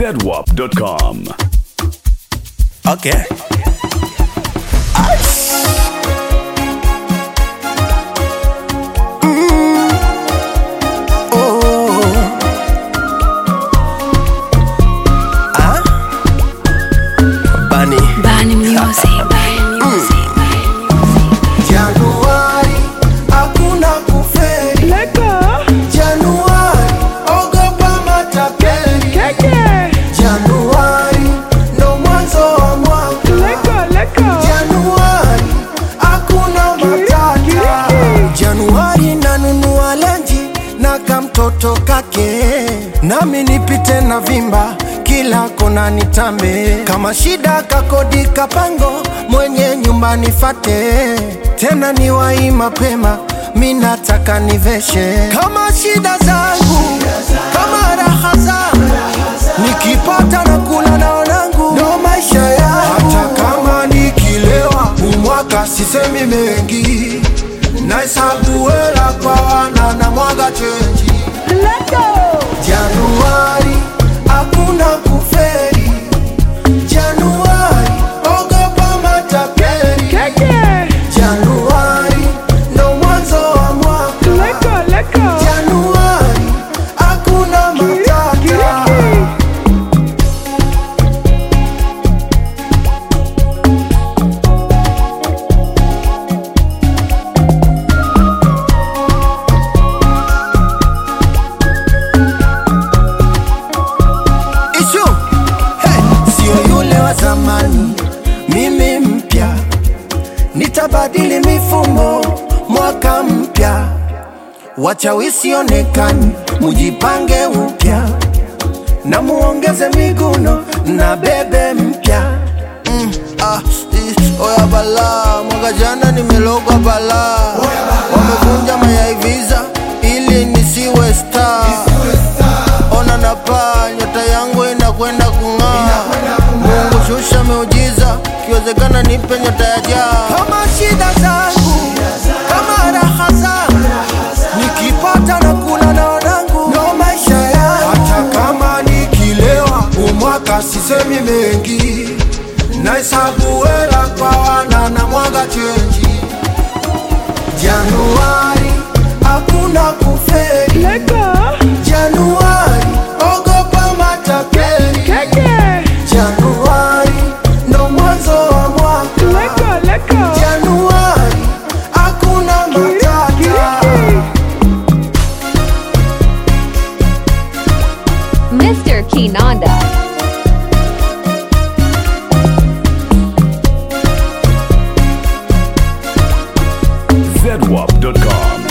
zedwap.com. Okay. Bunny. Bani Music. Bani Music. Januari hakuna kuferi. Januari ogopa matapeli. Januari ndo mwanzo wa mwaka. Januari hakuna matata. Januari nanunua lenji na kamtoto kake, nami nipite na vimba kila kona nitambe. Kama shida kakodi kapango, mwenye nyumba nifate, tena niwai mapema mi nataka niveshe kama shida zangu kama raha zangu nikipata na kula na wanangu ndo maisha yangu hata kama nikilewa umwaka sisemi mengi nahesabu hela kwa wana na mwaga chenji januari hakuna kuferi januari ogopa matapeli januari ndo mwanzo wa mwaka januari hakuna matata Ishu hey, sio yule wa zamani, mimi mpya, nitabadili mifumo mwaka mpya, wachawi sionekani, mujipange upya na muongeze miguno na bebe mpya mm, ah, i- oya bala mwaka jana nimelogwa bala wamevunja mayai visa ili nisiwe star ona napaa nyota yangu inakwenda kung'aa mungu shusha miujiza kiwezekana nipe nyota ya jaa kama shida zangu kama raha zangu nikipata na kula na wanangu ndo maisha yangu hata kama nikilewa umwaka sisemi mengi nahesabu hela kwa wana na mwaga chenji januari hakuna kuferi Januari, ogopa matapeli. Januari, ndo mwanzo wa mwaka. Januari, hakuna matata. Mr. Kinanda. zedwap.com.